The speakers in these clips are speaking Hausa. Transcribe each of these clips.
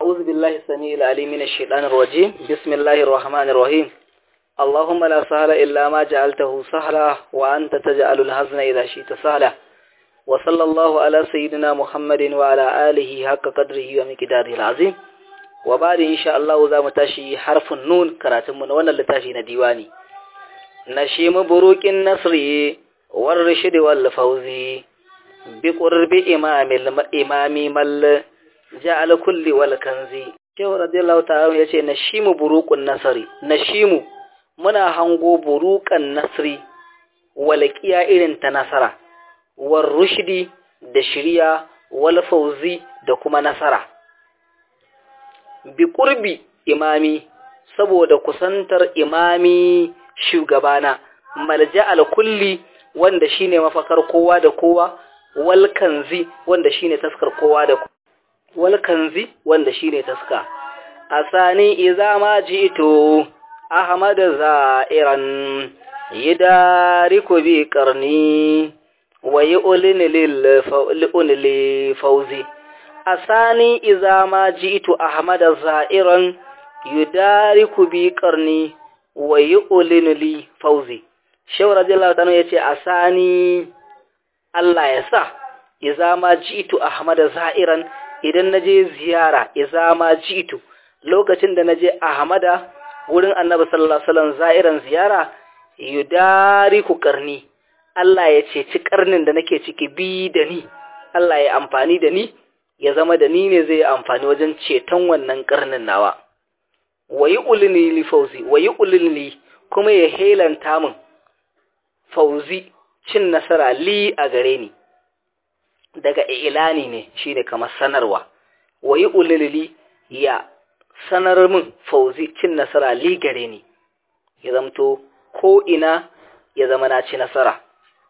أعوذ بالله السميع العليم من الشيطان الرجيم بسم الله الرحمن الرحيم اللهم لا سهل إلا ما جعلته سهلا وأنت تجعل الحزن إذا شئت سهلا وصلى الله على سيدنا محمد وعلى آله حق قدره ومقداره العظيم وبعد إن شاء الله ذا متاشي حرف النون كراتم من وانا لتاشي نديواني نشيم بروك النصر والرشد والفوز بقرب إمام الإمام مل جعل كل والكنز Shehu radiyallahu ta'ala ya ce nashimu buruqun nasari nashimu muna hango buruqan nasri walqiya irin ta nasara war rushdi da shiriya wal fauzi da kuma nasara bi qurbi imami saboda kusantar imami shugabana malja al kulli wanda shine mafakar kowa da kowa wal kanzi wanda shine taskar kowa da kowa wal kanzi wanda shine taska asani idza ma jitu ahmad za'iran yidariku bi qarni wa yu'lin lil fa'li fawzi asani idza ma jitu ahmad za'iran yudariku bi qarni wa yu'lin li fawzi shaw radiyallahu ta'ala yace asani Allah ya sa idza ma jitu ahmad za'iran idan na je ziyara iza ma jitu lokacin da na je ahmada wurin annabi sallallahu alaihi wasallam za'iran ziyara yudariku karni Allah ya ceci karnin da nake ciki bi da ni Allah ya amfani da ni ya zama da ni ne zai amfani wajen ceton wannan karnin nawa wayi ulini li fauzi wayi ulini kuma ya helanta min fauzi cin nasara li a gare ni daga ilani ne shi ne kamar sanarwa wayi ulilili ya sanar min fauzi cin nasara li gare ni ya zamto ko ina ya zama na ci nasara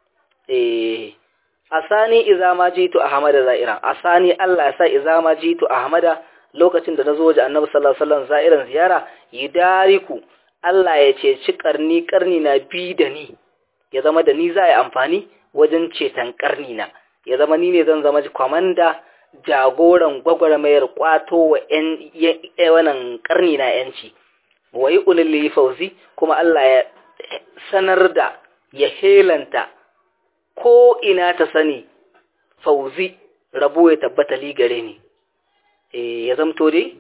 eh asani idza ma jitu ahmada za'iran asani Allah ya sa idza ma jitu ahmada lokacin da nazo waje annabi sallallahu alaihi wasallam za'iran ziyara yidariku Allah ya ce ci karni karni na bi da ni ya zama da ni za a yi amfani wajen ceton karni na ya zama ni ne zan zama kwamanda jagoran gwagwarmayar kwato wa wannan karni na yanci wa yi ulili fauzi kuma Allah ya sanar da ya helanta ko ina ta sani fauzi rabo ya tabbata ligare ne e, ya zamto dai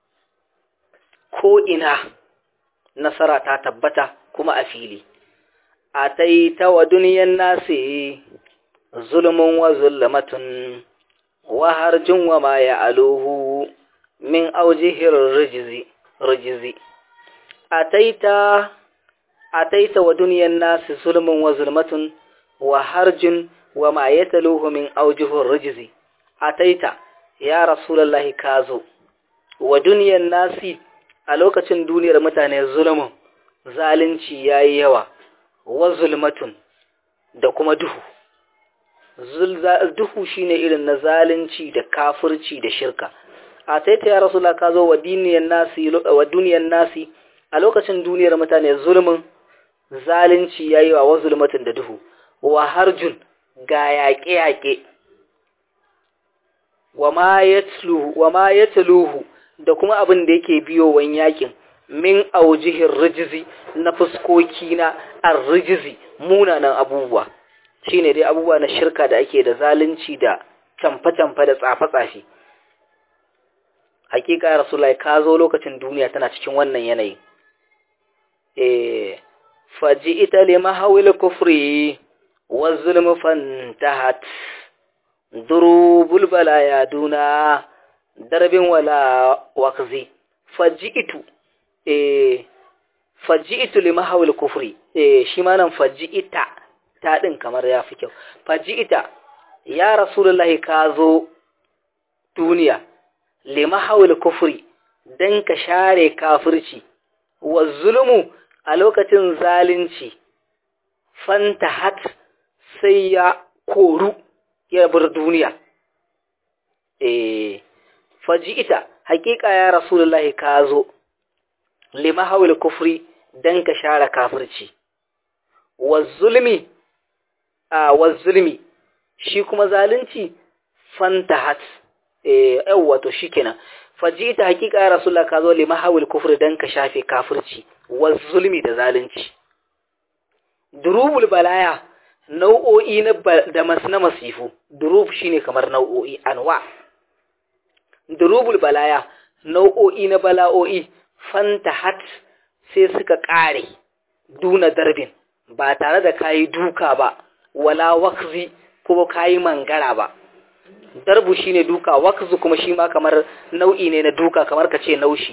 ko ina nasara ta tabbata kuma a fili a ta wa duniyan nasi zulmun wa zulmatun wa harjun wa ma ya'aluhu min aujihir rijzi rijzi ataita ataita wa dunyan nas zulmun wa zulmatun wa harjun wa ma yataluhu min aujihir rijzi ataita ya rasulullahi kazo wa dunyan nasi a lokacin duniyar mutane zulmun zalunci yayi yawa wa zulmatun da kuma duhu duhu shine irin na zalunci da kafirci da shirka a taita ya rasulullah ka zo wa duniyan nasi wa duniyan nasi a lokacin duniyar mutane zulmin zalunci yayi wa zulmatin da duhu wa harjun ga yaƙe yaƙe wa ma yatluhu wa ma yatluhu da kuma abin da yake biyo wan yakin min aujihin rijizi na fuskoki na arrijizi munanan abubuwa shine dai abubuwa na shirka da ake da zalunci da camfe-camfe da tsafe-tsafe hakika ya rasulullahi ka zo lokacin duniya tana cikin wannan yanayi eh faji ita li mahawil kufri wa zulm fantahat durubul balaya duna darbin wala waqzi faji itu eh faji itu li mahawil kufri eh shi ma nan faji ita ta ɗin kamar ya fi kyau. Faji ita, ya Rasulullahi ka zo duniya, lima haul kufri, don ka share kafirci, wa zulmu a lokacin zalunci, fanta hat sai ya koru ya bar duniya. E, faji ita, hakika ya Rasulullahi ka zo, lima haul kufri don ka share kafirci, wa zulmi a wazzulmi shi kuma zalunci fantahat eh wato shikenan fajita hakika ya rasulullah ka zo lima hawil kufri dan ka shafe kafirci wa zulmi da zalunci durubul balaya nau'o'i na da na masifu durub shine kamar nau'o'i anwa durubul balaya nau'o'i na bala'o'i fantahat sai suka kare duna darbin ba tare da kayi duka ba wala wakzi kuma kayi mangara ba darbu shine duka wakzu kuma shi ma kamar nau'i ne na duka kamar ka ce naushi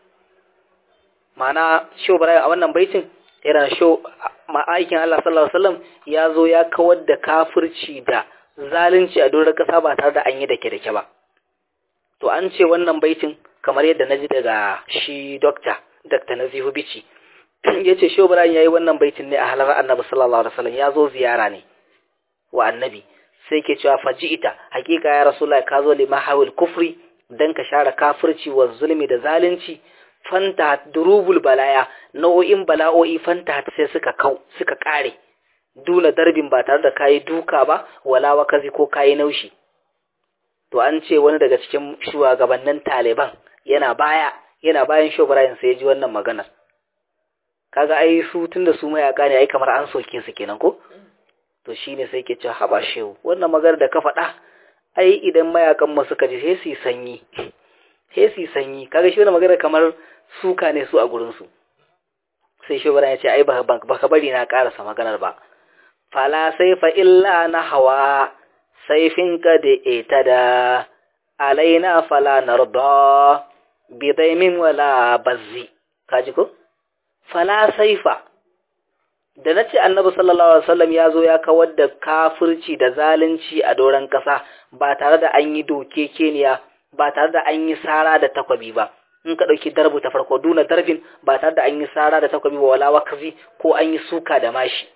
ma'ana sho bara a wannan baitin yana sho ma'aikin Allah sallallahu alaihi wasallam ya zo ya kawar da kafirci da zalunci a doron kasa ba tare da an yi dake dake ba to an ce wannan baitin kamar yadda naji daga shi doctor Dr. Nazifu Bichi yace sho bara yayi wannan baitin ne a halar Annabi sallallahu alaihi wasallam ya zo ziyara ne wa annabi sai ke cewa faji'ita hakika ya rasulullahi ka zo lima hawil kufri dan ka share kafirci wa zulmi da zalunci fanta durubul balaya nau'o'in bala'o'i fanta sai suka kau suka kare duna darbin ba tare da kayi duka ba wala wakazi ko kayi naushi to an ce wani daga cikin shugabannin taliban yana baya yana bayan shobrayin sai ya ji wannan maganar kaga ai su tunda su mayaka ne ai kamar an soke su kenan ko to shine sai ke cewa haba shehu wannan magana da ka faɗa ai idan mayakan mu suka ji sai su sanyi sai su sanyi kaga shi wannan magana kamar suka ne su a gurin su sai shehu ya ce ai ba ka bari na karasa maganar ba fala saifa illa na hawa saifin ka da itada alaina fala narda bidaimin wala bazzi kaji ko fala saifa da na ce annabi sallallahu alaihi wasallam ya zo ya kawar da kafirci da zalunci a doron ƙasa ba tare da an yi doke keniya ba tare da an yi sara da takwabi ba in ka ɗauki darbu ta farko duna darbin ba tare da an yi sara da takwabi ba wala wakazi ko an yi suka da mashi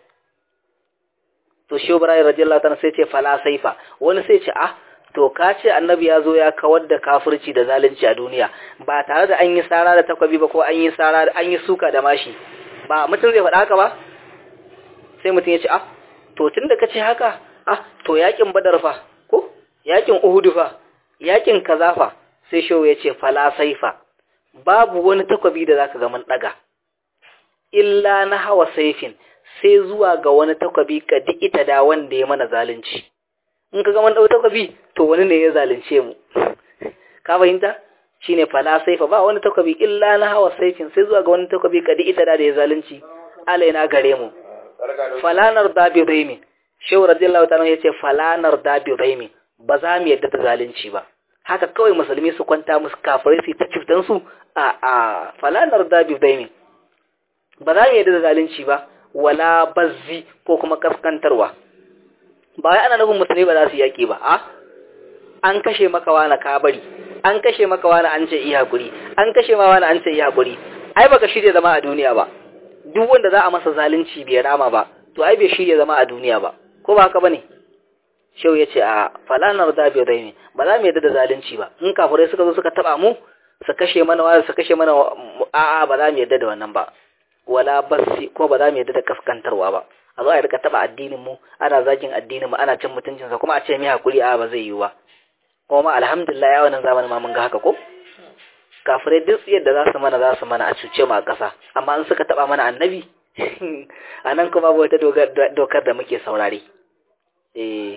to shi ibrahim radiyallahu ta'ala sai ce fala saifa wani sai ce ah to ka ce annabi ya zo ya kawar da kafirci da zalunci a duniya ba tare da an yi sara da takwabi ba ko an yi sara an yi suka da mashi ba mutum zai faɗa haka ba sai mutum ya ce ah to tun da ka ce haka ah to yakin badar fa ko yakin uhudu fa yakin kaza fa sai shehu ya ce fala saifa babu wani takwabi da zaka ga mun daga illa na hawa saifin sai zuwa ga wani takwabi ka ita da wanda ya mana zalunci in ka ga mun dau takwabi to wani ne ya zalunce mu ka fahimta shine fala saifa ba wani takwabi illa na hawa saifin sai zuwa ga wani takwabi ka ita da ya zalunci alaina gare mu falanar da bi raimi shehu radiyallahu ta'ala yace falanar da bi raimi ba za mu yadda da zalunci ba haka kawai musulmi su kwanta musu kafirai su ta ciftan su a a falanar da bi raimi ba za mu yadda da zalunci ba wala bazzi ko kuma kaskantarwa ba wai ana nufin musulmi ba za su yaki ba a an kashe maka wani kabari an kashe maka wani an ce iya hakuri an kashe ma wani an ce iya hakuri ai baka shirya zama a duniya ba duk wanda za a masa zalunci bai rama ba to ai bai shirya zama a duniya ba ko ba haka bane shehu yace a falanar da bai raimi ba za mu yadda da zalunci ba in kafirai suka zo suka taba mu su kashe mana wani su kashe mana a'a ba za mu yadda da wannan ba wala basi ko ba za mu yadda da kaskantarwa ba a zo a rika taba addinin mu ana zagin addinin mu ana cin mutuncin sa kuma a ce mi hakuri a ba zai yiwu ba kuma alhamdulillah ya wannan zamanin ma mun ga haka ko kafirai duk yadda za su mana za su mana a cuce mu a ƙasa amma in suka taɓa mana annabi a nan kuma ba wata dokar da muke saurare eh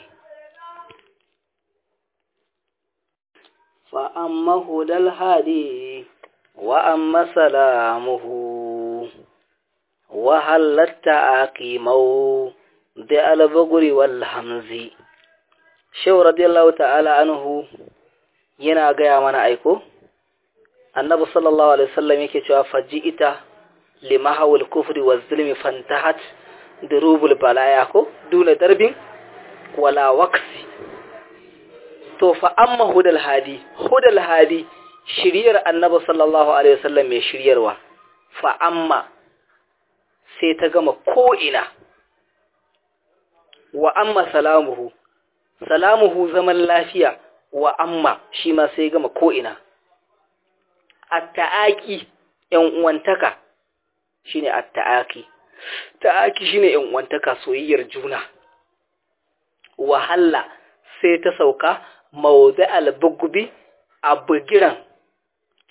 fa amma hudal hadi wa amma salamuhu wa halatta aqimau da albuguri wal hamzi shehu radiyallahu ta'ala anhu yana gaya mana aiko annabi sallallahu alaihi wasallam yake cewa faji'ita limahawul kufri wa zulmi fantahat durubul balaya ko duna darbin wala waqsi to fa amma hudal hadi hudal hadi shiriyar annabi sallallahu alaihi wasallam mai shiryarwa fa amma sai ta gama ko ina wa amma salamuhu salamuhu zaman lafiya wa amma shi ma sai gama ko ina atta'aki ‘yan uwantaka shi ne atta'aki, ta'aki shi ne ‘yan uwantaka soyayyar juna, wahalla sai ta sauka mawuzi albugubi a bugiran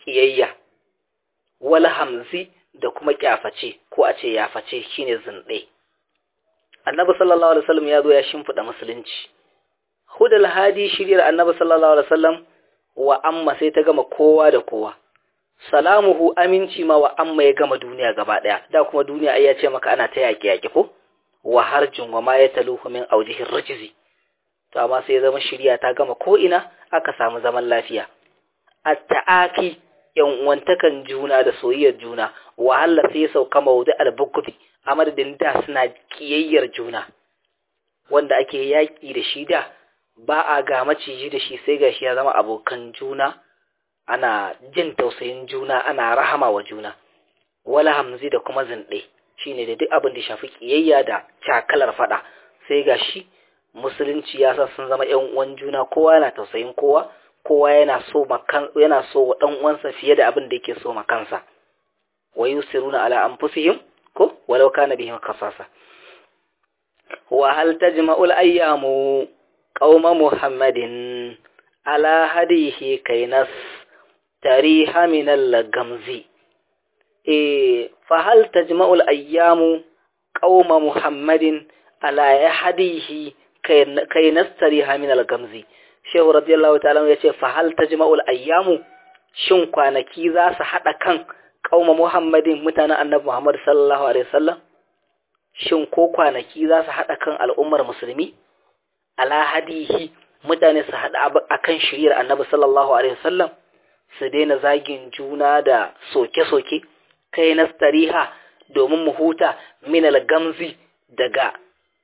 kiyayya wal hamzi da kuma kyaface ko a ce yaface shine zinde annabi sallallahu alaihi wasallam ya zo ya shimfida musulunci hudal hadi shiryar annabi sallallahu alaihi wasallam wa amma sai ta gama kowa da kowa salamuhu aminci ma wa amma ya gama duniya gaba daya da kuma duniya ai ya ce maka ana ta yaki yaki ko wa harjun wa ma yataluhu min awjihir rajzi to amma sai ya zama shirya ta gama ko ina aka samu zaman lafiya at-ta'aki yan uwantakan juna da soyayyar juna wahala sai ya sauka mawdu al-bukuti a madadin da suna kiyayyar juna wanda ake yaki da shi da ba a ga maciji da shi sai gashi ya zama abokan juna ana jin tausayin juna ana rahama wa juna wala hamzi da kuma zinde shine da duk abin da shafi kiyayya da cakalar fada sai gashi musulunci ya sa sun zama ƴan uwan juna kowa yana tausayin kowa kowa yana so makan yana so wa dan uwansa fiye da abin da yake so makansa wa yusiruna ala anfusihim ko walau kana bihim qasasa wa hal tajma'ul ayyamu qauma muhammadin ala hadihi kainas tariha min al-gamzi eh fa hal tajma'ul ayyamu qauma muhammadin ala hadihi kainas tariha min al-gamzi shehu radiyallahu ta'ala yace fa hal tajma'ul ayyamu shin kwanaki za su hada kan qauma muhammadin mutanen annabi muhammad sallallahu alaihi wasallam shin ko kwanaki za su hada kan al'ummar musulmi ala hadihi mutane su haɗa a kan shiriyar annabi sallallahu alaihi wasallam su daina zagin juna da soke-soke kai na stariha domin mu huta minal gamzi daga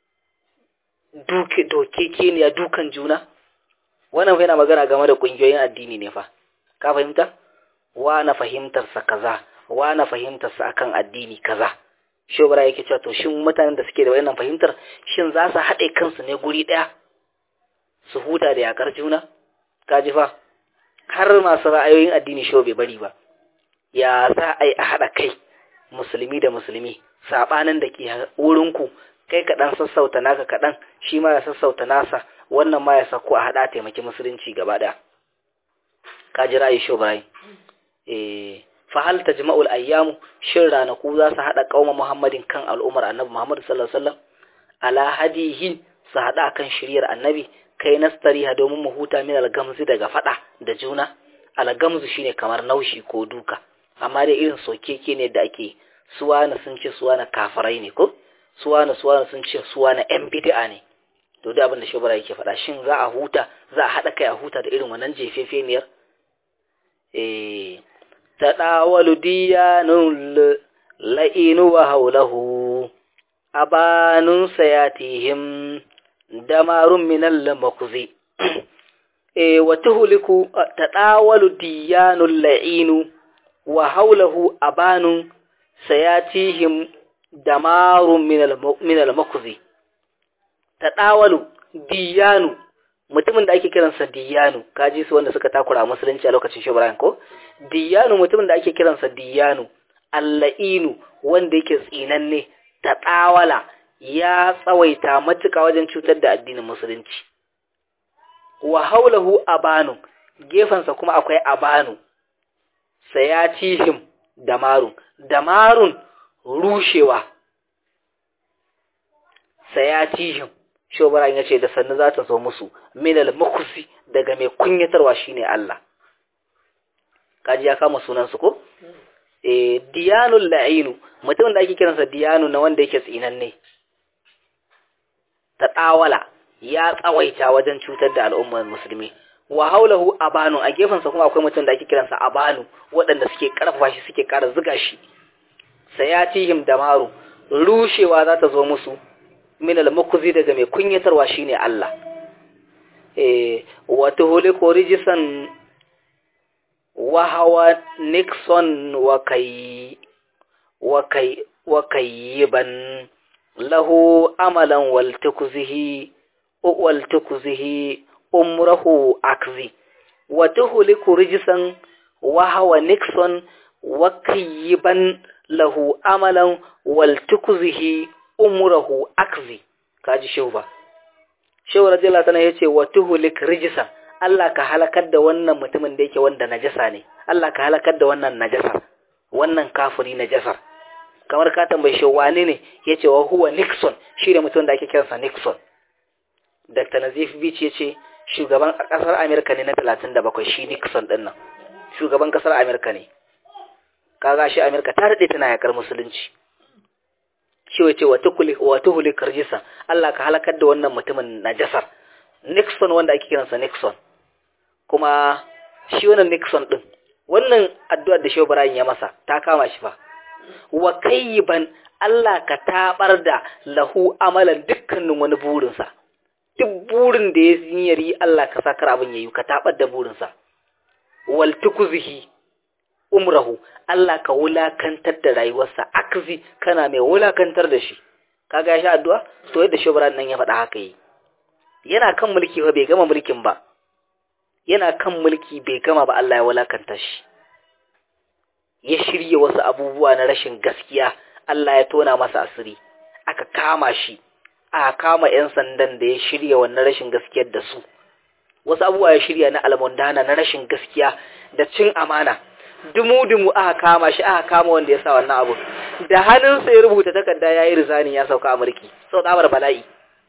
duke doke keniya dukan juna wannan yana magana game da ƙungiyoyin addini ne fa ka fahimta wa na fahimtarsa kaza wa na fahimtarsa akan addini kaza shobara yake cewa to shin mutanen da suke da wannan fahimtar shin za su haɗe kansu ne guri ɗaya su huta da yakar juna kaji fa har masu ra'ayoyin addini shi bai bari ba ya za a yi a haɗa kai musulmi da musulmi saɓanin da ke wurinku kai kaɗan sassauta naka kaɗan shi ma ya sassauta nasa wannan ma ya sako a haɗa taimaki musulunci gaba ɗaya kaji ra'ayi shi bai eh fa hal tajma'ul ayyamu shin ranaku za su haɗa qauma muhammadin kan al'ummar annabi muhammad sallallahu alaihi wasallam ala hadihi su haɗa kan shiryar annabi kai nastariha domin mu huta min algamzi daga fada da juna algamzu shine kamar naushi ko duka amma dai irin sokeke ne da ake suwana sun ce suwana kafirai ne ko suwana suwana sun ce suwana yan bid'a ne to duk abin da shobara yake faɗa shin za a huta za a haɗa kai a huta da irin wannan jefefeniyar eh tadawalu diyanul la'inu wa haulahu abanun sayatihim damarun minal makuzi e wa tuhliku tadawalu diyanul la'inu wa haulahu abanun sayatihim damarun minal minal makuzi tadawalu diyanu mutumin da ake kiransa diyanu kaji su wanda suka takura musulunci a lokacin shi ko diyanu mutumin da ake kiransa diyanu alla'inu wanda yake tsinanne tadawala ya tsawaita matuka wajen cutar da addinin musulunci wa haulahu abanu gefensa kuma akwai abanu sayatihim damarun damarun rushewa sayatihim shobaran ya ce da sannu za ta zo musu minal makusi daga mai kunyatarwa shine Allah kaji ya kama sunansu ko e diyanul la'inu mutumin da ake kiransa diyanu na wanda yake tsinanne ta tsawala ya tsawaita wajen cutar da al'ummar musulmi wa haulahu abanu a gefensa kuma akwai mutum da ake kiransa abanu waɗanda suke karfafa shi suke ƙara zuga shi sayatihim damaru rushewa za ta zo musu min al-mukhzi daga mai kunyatarwa shine Allah eh wa tuhliku rijsan wa hawa nixon wa kai wa kai wa kayyiban lahu amalan wal tukzihi wal tukzihi umrahu akzi wa tuhliku rijsan wa hawa nixon wa kayyiban lahu amalan wal tukzihi umrahu akzi kaji shehu ba shehu radiyallahu ta'ala yace wa tuhlik rijsan Allah ka halakar da wannan mutumin da yake wanda najasa ne Allah ka halakar da wannan najasar wannan kafiri najasar kamar ka tambaye shi wane ne yace wa huwa Nixon shi ne mutum da ake kiransa Nixon Dr. Nazif Beach yace shugaban kasar Amerika ne na 37 shi Nixon din nan shugaban kasar Amerika ne kaga shi Amerika ta dade tana yakar musulunci shi wace wa tukuli wa tuhuli karjisa Allah ka halakar da wannan mutumin najasar Nixon wanda ake kiransa Nixon kuma shi wannan Nixon din wannan addu'ar da Shehu Ibrahim ya masa ta kama shi fa wa kayyiban Allah ka tabar da lahu amalan dukkanin wani burinsa duk burin da ya yi Allah ka sakar abin yayi ka tabar da burinsa wal tukuzhi umrahu Allah ka wulakantar da rayuwarsa akzi kana mai wulakantar da shi kaga ya sha addu'a to yadda shubran nan ya faɗa haka yi yana kan mulki ba bai gama mulkin ba yana kan mulki bai gama ba Allah ya wulakanta shi ya shirye wasu abubuwa na rashin gaskiya Allah ya tona masa asiri aka kama shi aka kama yan sandan da ya shirya wannan rashin gaskiyar da su wasu abubuwa ya shirya na almundana na rashin gaskiya da cin amana dumu-dumu aka kama shi aka kama wanda ya sa wannan abu da hannunsa ya rubuta takarda ya yi rizani ya sauka a mulki sau tsabar bala'i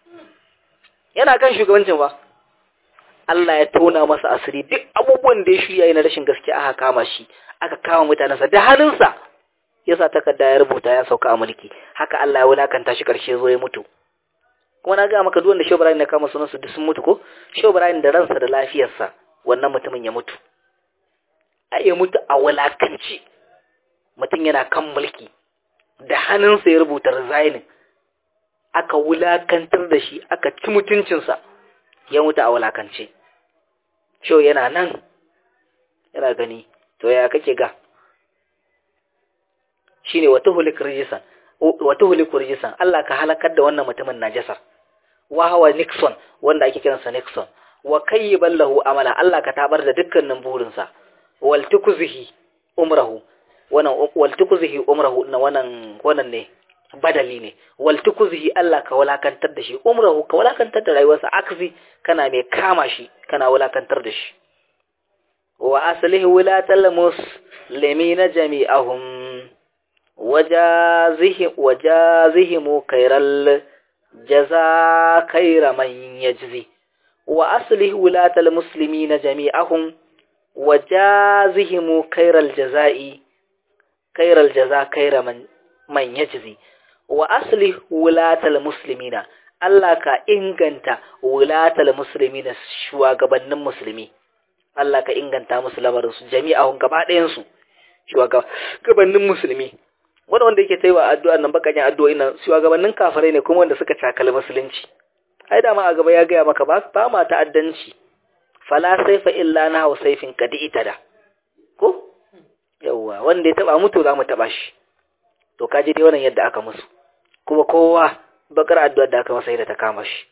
yana kan shugabancin ba Allah ya tona masa asiri duk abubuwan da ya shirya na rashin gaskiya aka kama shi aka kama mutanensa da hannunsa ya sa takarda ya rubuta ya sauka a mulki haka Allah ya wulakanta shi karshe zo ya mutu kuma na ga maka duk wanda Shehu Ibrahim na kama sunansu duk sun mutu ko Shehu Ibrahim da ransa da lafiyarsa wannan mutumin ya mutu ai ya mutu a wulakanci mutum yana kan mulki da hannunsa ya rubuta resigning aka wulakantar da shi aka ci mutuncinsa ya mutu a wulakance Shehu yana nan yana gani to ya kake ga shine wata hulik rijisan wata hulik rijisan Allah ka halakar da wannan mutumin najasar wa hawa Nixon wanda ake kiransa Nixon wa kayyiban lahu amala Allah ka tabar da dukkanin burinsa wal tukzihi umrahu wannan wal tukzihi umrahu na wannan wannan ne badali ne wal tukzihi Allah ka walakantar da shi umrahu ka walakantar da rayuwarsa akzi kana mai kama shi kana walakantar da shi wa aslihi wulatal muslimina jami'ahum wajazihim wajazihim khairal jaza khaira man yajzi wa aslihi wulatal muslimina jami'ahum wajazihim khairal jazai khairal jaza khaira man man yajzi wa aslih wulatal muslimina Allah ka inganta wulatal muslimina shugabannin musulmi Allah ka inganta musu lamarin su jami'ahun gaba ɗayan su shugabannin musulmi wanda wanda yake taiwa addu'a nan bakakin addu'o'i nan shugabannin kafirai ne kuma wanda suka cakali musulunci ai da ma a gaba ya gaya maka ba ba ma ta'addanci fala saifa illa na hau saifin kadi itada ko yawwa wanda ya taba mutu za mu taba shi to kaji dai wannan yadda aka musu kuma kowa bakar addu'ar da aka masa yadda ta kama shi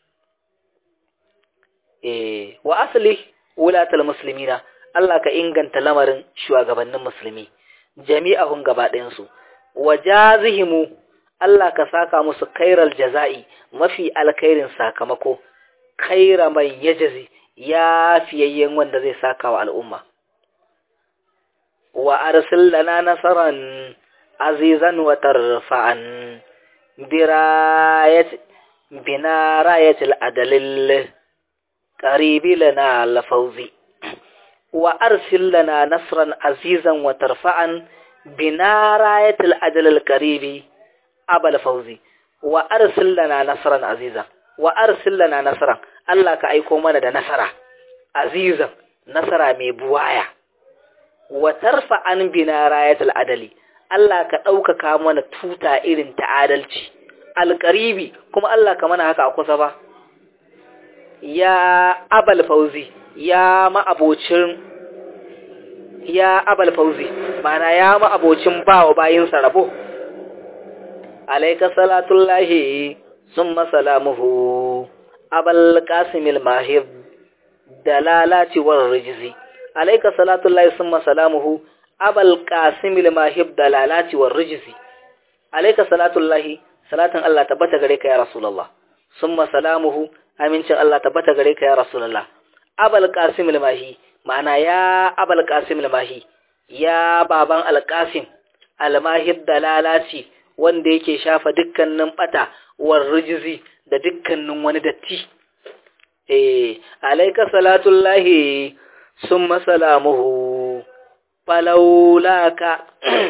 eh wa asli wulatal muslimina Allah ka inganta lamarin shugabannin musulmi jami'ahun gaba ɗayan su wajazihimu Allah ka saka musu kairal jaza'i mafi alkhairin sakamako kaira man yajazi ya fiyayyen wanda zai saka wa al'umma wa arsil lana nasaran azizan wa tarfa'an birayat bina rayatil adalil qaribi lana lafawzi wa arsil lana nasran azizan wa tarfa'an bina rayatil adalil qaribi abal fawzi wa arsil lana nasran azizan wa arsil lana nasran Allah ka aiko mana da nasara azizan nasara mai buwaya wa tarfa'an bina rayatil adali Allah ka ɗaukaka mana tuta irin ta adalci alƙaribi kuma Allah ka mana haka a kusa ba ya abal fauzi ya ma'abocin ya abal fauzi mana ya ma'abocin bawa bayinsa rabo alaika salatullahi summa salamuhu abal qasimil mahib dalalati war rijzi alaika salatullahi summa salamuhu abal qasimil mahib dalalati war rijzi alayka salatullahi salatin Allah tabbata gare ka ya rasulullah summa salamuhu amincin Allah tabbata gare ka ya rasulullah abal qasimil mahi ma'ana ya abal qasimil mahi ya baban alƙasim almahid dalalaci wanda yake shafa dukkanin bata war rijizi da dukkanin wani datti eh alayka salatullahi summa salamuhu falawlaka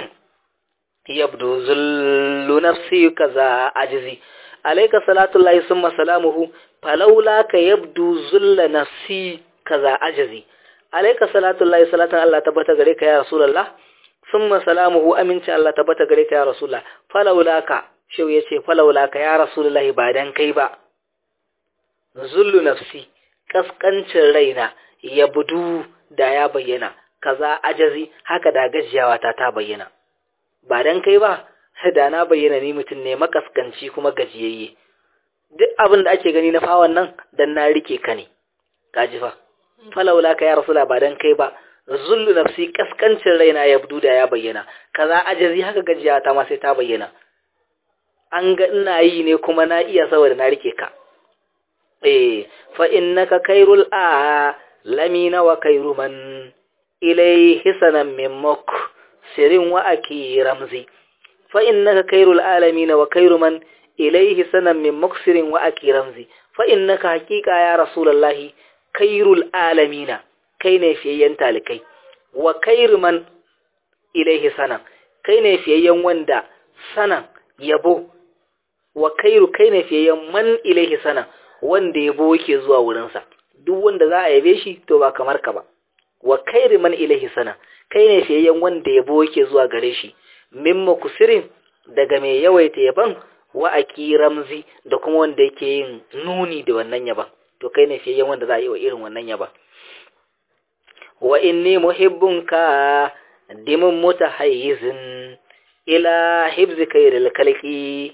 yabdu zullu nafsi kaza ajzi alayka salatullahi summa salamuhu falawlaka yabdu zullu nafsi kaza ajzi alayka salatullahi salatan Allah tabbata gare ka ya rasulullah summa salamuhu aminci Allah tabbata gare ka ya rasulullah falawlaka shau yace falawlaka ya rasulullah ba dan kai ba zullu nafsi kaskancin raina ya budu da ya bayyana kaza ajazi haka da gajiyawa ta ta bayyana ba dan kai ba da na bayyana ni mutum ne makaskanci kuma gajiyayye duk abin da ake gani na fawan nan dan na rike ka ne kaji fa falawla ka ya rasula ba dan kai ba zullu nafsi kaskancin raina ya budu da ya bayyana kaza ajazi haka gajiyawa ta ma sai ta bayyana an ga ina yi ne kuma na iya saboda na rike ka eh fa innaka khairul a lamina wa khairu man ilayhi sanan min muk sirin wa aki ramzi fa innaka khairul alamin wa khairu man ilayhi sanan min muksirin wa aki ramzi fa innaka haqiqa ya rasulullahi khairul alamina kai ne fiyayyen talikai wa khairu man ilayhi sanan kai ne fiyayyen wanda sanan yabo wa khairu kai ne fiyayyen man ilayhi sanan wanda yabo yake zuwa wurinsa duk wanda za a yabe shi to ba kamar ka ba wa kairi man ilahi sana kai ne fiyayyen wanda yabo yake zuwa gare shi mimma kusirin daga mai yawaita yaban wa aki ramzi da kuma wanda yake yin nuni da wannan yaban to kai ne fiyayyen wanda za a yi wa irin wannan yaban wa inni muhibbunka dimin mutahayyizin ila hibzi kairil kalki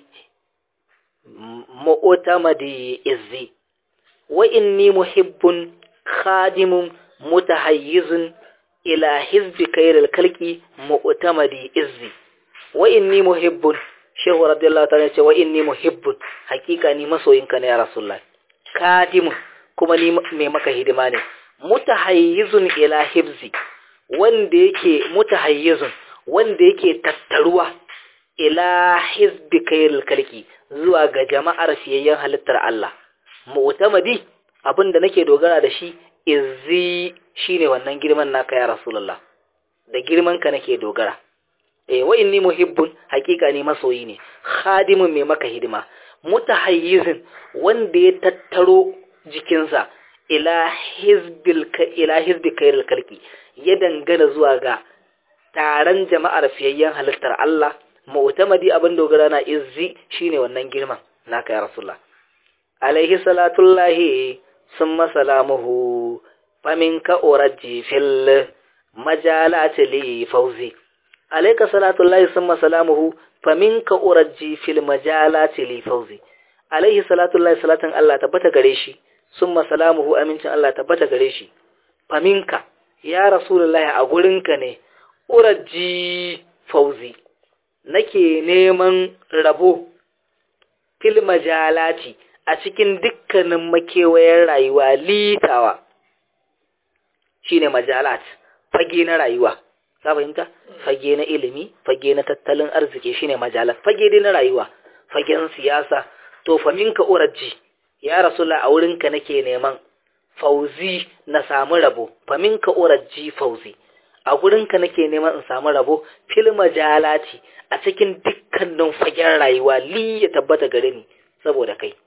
mu'tamadi izzi wa inni muhibbun khadimun mutahayyizun ila hizbi kairil kalki mu'tamadi izzi wa inni muhibbun shehu radiyallahu ta'ala ce wa inni muhibbun hakika ni masoyinka ne ya rasulullah khadimun kuma ni mai maka hidima ne mutahayyizun ila hibzi wanda yake mutahayyizun wanda yake tattaruwa ila hizbi kairil kalki zuwa ga jama'ar fiyayyen halittar Allah mu'tamadi abinda nake dogara da shi izzi shine wannan girman naka ya rasulullah da girman ka nake dogara eh wa inni muhibbun hakika ni masoyi ne khadimun mai maka hidima mutahayyizin wanda ya tattaro jikinsa ila hizbil ila hizbi kairil kalki ya dangana zuwa ga taron jama'ar fiyayyen halittar Allah mu'tamadi abin dogara na izzi shine wannan girman naka ya rasulullah alaihi salatullahi summa salamuhu faminka uraji fil majalati li fawzi alayka salatullahi summa salamuhu faminka uraji fil majalati li fawzi alaihi salatullahi salatan Allah tabbata gare shi summa salamuhu amincin Allah tabbata gare shi faminka ya rasulullahi a gurinka ne uraji fawzi nake neman rabo fil majalati a cikin dukkanin makewayen rayuwa litawa shine majalat fage na rayuwa ka fahimta fage na ilimi fage na tattalin arziki shine majalat fage dai na rayuwa fagen siyasa to fa minka uraji ya rasulullah a wurinka nake neman fauzi na samu rabo fa minka uraji fauzi a gurinka nake neman in samu rabo fil majalati a cikin dukkanin fagen rayuwa li ya tabbata gare ni saboda kai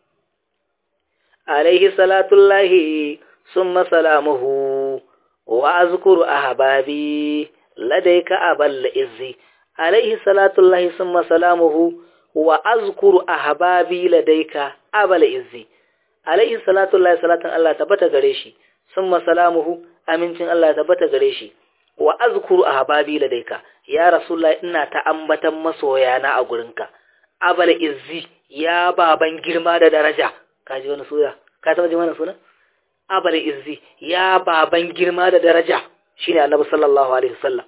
alaihi salatullahi summa salamuhu wa azkuru ahbabi ladayka abal izzi alaihi salatullahi summa salamuhu wa azkuru ahbabi ladayka abal izzi alaihi salatullahi salatan Allah tabbata gare shi summa salamuhu amincin Allah tabbata gare shi wa azkuru ahbabi ladayka ya rasulullah ina ta ambatan masoyana a gurinka abal izzi ya baban girma da daraja kaji wani sura ka taba jin wannan suna abal izzi ya baban girma da daraja shine annabi sallallahu alaihi wasallam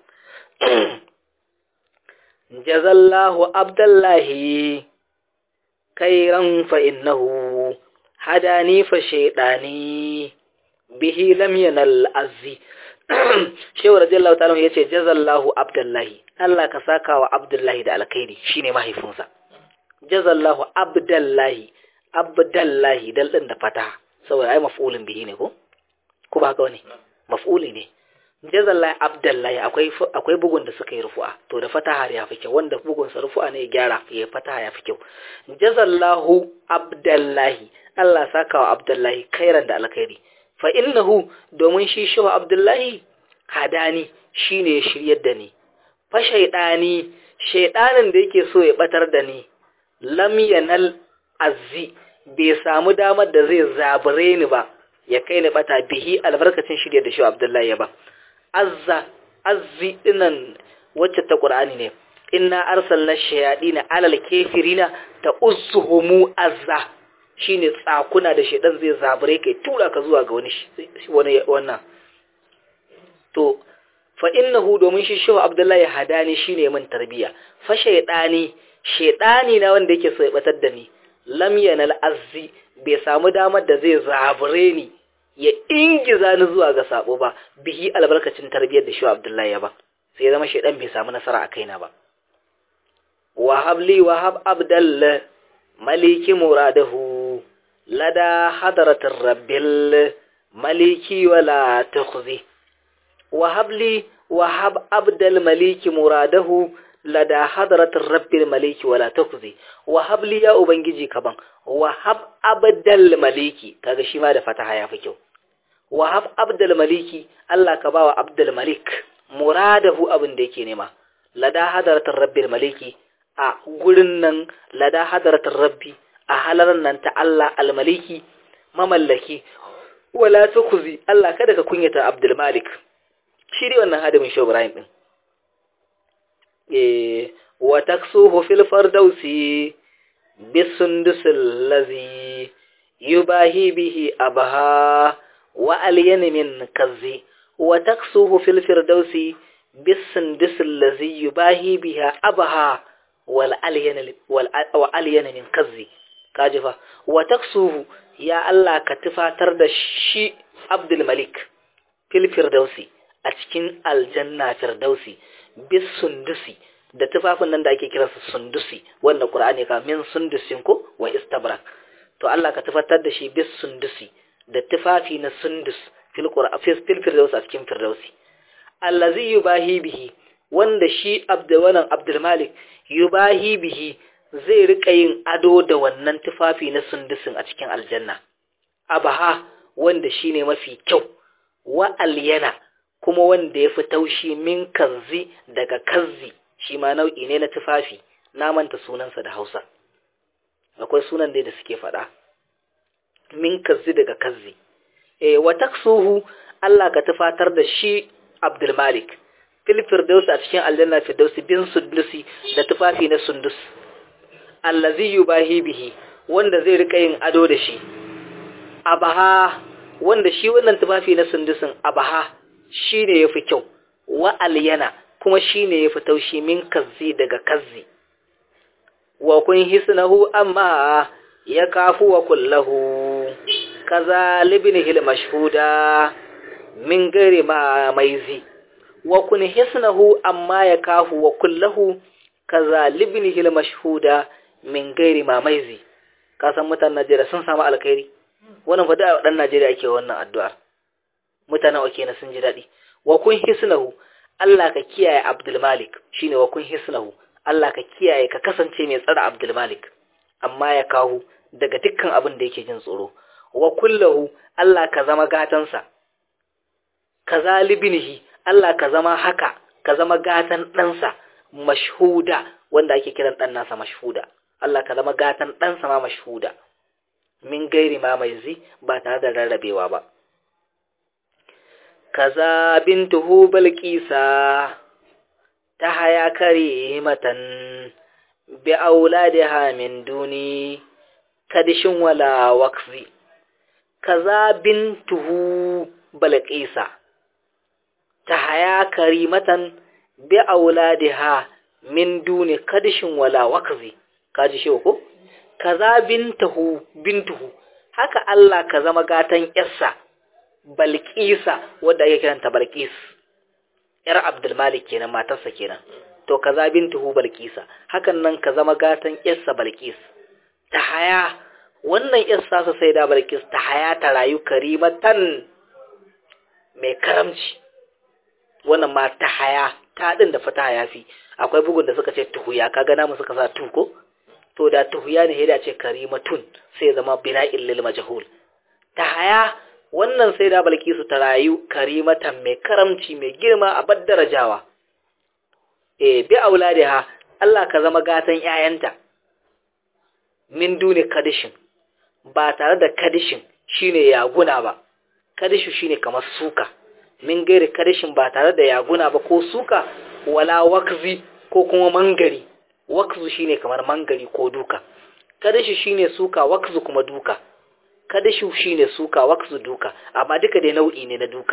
jazallahu abdullahi khairan fa innahu hadani fa shaydani bihi lam yanal azzi shehu radiyallahu ta'ala ya ce jazallahu abdullahi Allah ka saka wa abdullahi da alkhairi shine mahaifinsa jazallahu abdullahi abdullahi dal din da fata saboda ai maf'ulin bihi ne ko ko ba haka wani maf'uli ne jazallahi abdullahi akwai akwai bugun da suka yi rufu'a to da fataha ya fi kyau wanda bugun sa rufu'a ne ya gyara ya fataha ya fi kyau jazallahu abdullahi Allah saka wa abdullahi khairan da alkhairi fa innahu domin shi shi wa abdullahi hadani shine ya shiryar da ni fa shaydani shaydanin da yake so ya batar da ni lam yanal azzi bai samu damar da zai zabure ni ba ya kai ni bata bihi albarkacin shirya da shi abdullahi ya ba azza azzi dinan wacce ta qur'ani ne inna arsalna shayadina alal kafirina ta uzzuhumu azza shine tsakuna da shedan zai zabure kai tura ka zuwa ga wani wani wannan to fa innahu domin shi shehu abdullahi hadani shine min tarbiya fa shaydani shaydani na wanda yake so ya batar da ni lam yanal azzi bai samu damar da zai zabure ni ya ingiza ni zuwa ga sabo ba bihi albarkacin tarbiyyar da shi Abdullahi ya ba sai ya zama shedan bai samu nasara a kaina ba wahab li wahab abdall maliki muradahu lada hadratir rabbil maliki wala tukhzi wahab li wahab abdal maliki muradahu lada hadratir rabbil maliki wala tukhzi wahab li ya ubangiji kaban wahab abdal maliki kaga shi ma da fataha ya fi kyau wahab abdul maliki Allah ka bawa abdul malik muradahu abin da yake nema lada hadaratar rabbil maliki a gurin nan lada hadaratar rabbi a halaran nan ta Allah almaliki mamallaki wala tukuzi Allah kada ka kunyata abdul malik shi dai wannan hadimin shi Ibrahim din eh wa taksuhu fil fardausi bisundusil ladhi yubahi bihi abaha وألين من كذي وتكسوه في الفردوس بالسندس الذي يباهي بها أبها والألين, والألين من كذي كاجفة وتكسوه يا الله كتفا ترد شي عبد الملك في الفردوس أتكين الجنة فردوسي بالسندس da tufafin nan da ake kira su sundusi wanda Qur'ani ka min sundusin ko wa istabrak to Allah ka tufatar da shi bis sundusi da tufafi na sundus fil firdaus a cikin firdausi allazi yubahi bihi wanda shi abdulwanan abdulmalik yubahi bihi zai rika yin ado da wannan tufafi na sundusin a cikin aljanna abaha wanda shine mafi kyau wa alyana kuma wanda ya fi taushi min kanzi daga kanzi shi ma nau'i ne na tufafi na manta sunansa da hausa akwai sunan dai da suke faɗa min kazzi daga kazzi e wa taksuhu Allah ka tufatar da shi Abdul Malik fil firdaus a cikin aljanna firdaus bin sundusi da tufafi na sundus allazi yubahi bihi wanda zai rika yin ado da shi abaha wanda shi wannan tufafi na sundusin abaha shine yafi kyau wa alyana kuma shine yafi taushi min kazzi daga kazzi wa kun hisnahu amma ya kafu wa kullahu kaza libnihil mashhuda min gari ma maizi wa kun hisnahu amma ya kafu wa kullahu kaza libnihil mashhuda min gari ma maizi ka san mutanen Najeriya sun samu alkhairi wannan fa da dan Najeriya ake wannan addu'a mutanen ake na sun ji dadi wa kun hisnahu Allah ka kiyaye Abdul Malik shine wa kun hisnahu Allah ka kiyaye ka kasance mai tsara Abdul Malik amma ya kawo daga dukkan abin da yake jin tsoro wa kullahu Allah ka zama gatansa ka zalibinihi Allah ka zama haka ka zama gatan ɗansa mashhuda wanda ake kiran ɗan nasa mashhuda Allah ka zama gatan ɗansa ma mashhuda min gairi ma mai zi ba tare da rarrabewa ba kaza bintuhu balqisa ta haya kare matan bi auladiha min duni kadishin wala waqfi kaza bintuhu balqisa ta haya karimatan bi auladiha min duni kadishin wala waqfi kaji shi ko kaza bintuhu bintuhu haka Allah ka zama gatan yarsa balkisa wadda ake kiranta balkis yar abdulmalik kenan matarsa kenan to kaza bintuhu balkisa hakan nan ka zama gatan yarsa balkis ta haya wannan yarsa sa sai da balkis ta haya ta rayu karimatan mai karamci wannan ma ta haya ta din da fata haya fi akwai bugun da suka ce tuhuya kaga namu suka sa tu ko to da tuhuya ne da ce karimatun sai zama bina'il lil majhul ta haya wannan sai da balkisu ta rayu karimatan mai karamci mai girma a bad darajawa eh bi auladiha Allah ka zama gatan ƴaƴanta min duni kadishin ba tare da kadishin shine yaguna ba kadishu shine kamar suka min gairi kadishin ba tare da yaguna ba ko suka wala wakzi ko kuma mangari wakzu shine kamar mangari ko duka kadishu shine suka wakzu kuma duka kadishu shine suka wakzu duka amma duka dai nau'i ne na duka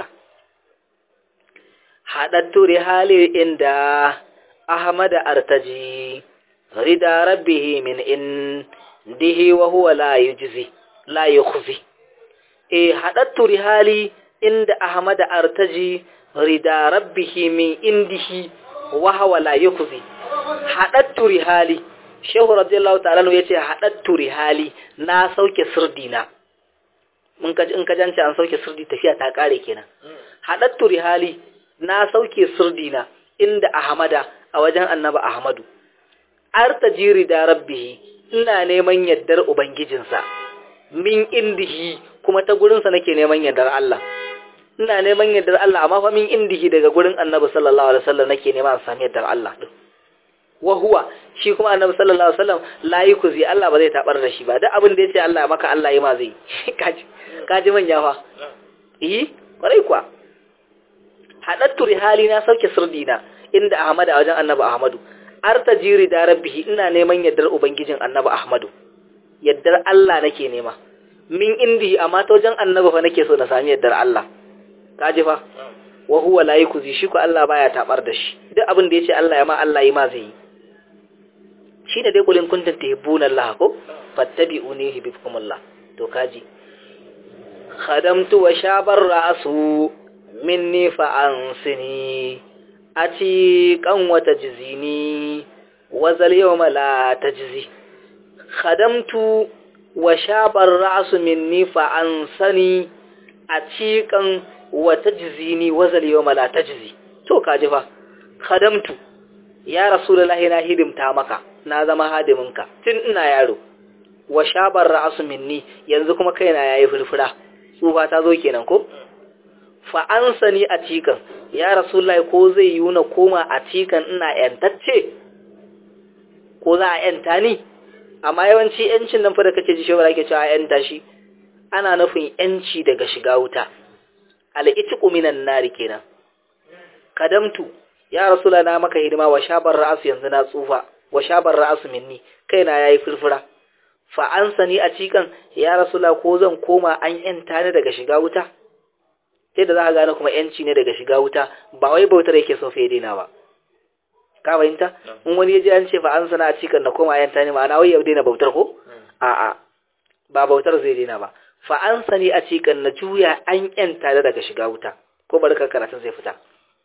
hadattu rihali inda ahmad artaji rida rabbih min indihi wa huwa la yujzi la yukhzi e hadattu rihali inda ahmad artaji rida rabbih min indihi wa huwa la yukhzi hadattu rihali shehu radiyallahu ta'ala yace hadattu rihali na sauke sirdina mun kaji in ka jance an sauke sirdi tafiya ta kare kenan hadattu rihali na sauke sirdina inda ahmada a wajen annaba ahmadu artajiri da rabbihi ina neman yaddar ubangijinsa min indihi kuma ta gurinsa nake neman yaddar Allah ina neman yaddar Allah amma fa min indihi daga gurin annabi sallallahu alaihi wasallam nake neman sami yaddar Allah din wa huwa shi kuma annabi sallallahu alaihi wasallam la yukuzi Allah ba zai tabar da shi ba duk abin da yace Allah ya maka Allah yi ma zai kaji kaji manya fa eh kwarai kuwa hadattu rihali na sauke sirdina inda Ahmad a wajen annabi Ahmadu artajiri da rabbihi ina neman yaddar ubangijin annabi Ahmadu yaddar Allah nake nema min indi amma ta wajen annabi fa nake so na sami yaddar Allah kaji fa wa huwa la yukuzi shi ko Allah baya tabar da shi duk abin da yace Allah ya ma Allah yi ma zai yi shine dai kulin kuntum tuhibbuna Allah ko fattabi'uni yuhibbukumullah to kaji khadamtu wa shabar ra'su minni fa ansini ati kan wata jizini wa zal yawma la tajzi khadamtu wa shabar ra'su minni fa ansani ati kan wata jizini wa zal yawma la tajzi to kaji fa khadamtu ya rasulullahi na hidimta maka na zama hadiminka tun ina yaro wa shabar ra'su minni yanzu kuma kaina yayi furfura tsufa ta zo kenan ko fa ansani a cikan ya rasulullahi ko zai yi na koma a cikan ina yantacce ko za a yanta ni amma yawanci yancin nan fa da kake ji shi ba ke cewa yanta shi ana nufin yanci daga shiga wuta al-itqu minan nari kenan kadamtu ya rasula na maka hidima wa shabar ra'asu yanzu na tsufa wa shabar ra'asu minni kaina yayi furfura fa an sani a cikan ya rasula ko zan koma an yanta ni daga shiga wuta sai da za ka gane kuma yanci ne daga shiga wuta ba wai bautar yake so fa daina ba ka fahimta in wani ya je an ce fa an sana a cikan na koma yanta ni ma'ana wai ya daina bautar ko a'a ba bautar zai daina ba fa an sani a cikan na juya an yanta ni daga shiga wuta ko barka karatun zai fita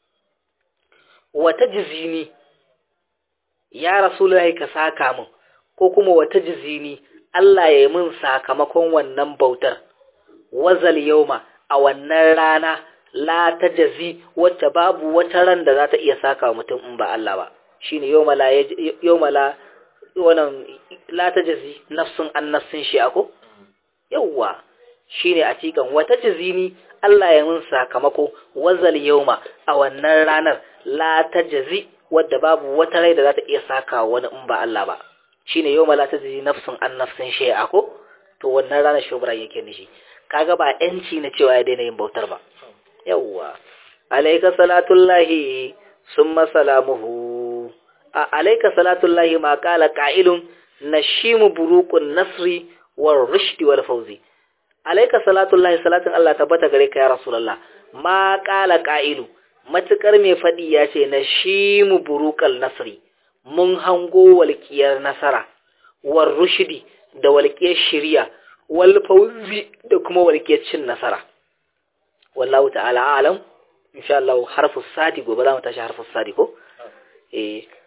wata jizini ya rasulullahi ka saka min ko kuma wata jizini Allah ya yi min sakamakon wannan bautar wazal yauma a wannan rana la ta jazi wacce babu wata ran da za ta iya saka wa mutum in ba Allah ba shine yauma la yauma la wannan la ta jazi nafsun an nafsin shi ako yawa shine a cikin wata jizini Allah ya min sakamako wazal yauma a wannan ranar la ta jazi wadda babu wata rai da za ta iya saka wani in ba Allah ba shine yauma la ta jazi nafsun an nafsin shi ako to wannan ranar shubra yake nishi kaga ba yanci na cewa ya daina yin bautar ba yawwa alayka salatullahi summa salamuhu alayka salatullahi ma qala qa'ilun nashimu buruqun nasri war rushdi wal fawzi alayka salatullahi salatin Allah tabbata gare ka ya rasulullah ma qala qa'ilu matukar mai fadi ya ce nashimu buruqal nasri mun hango walƙiyar nasara war rushdi da walƙiyar shiriya wal fawzi da kuma walƙiyar cin nasara wallahu ta'ala a'lam insha Allah harfu sadi gobe za mu tashi harfu sadi ko eh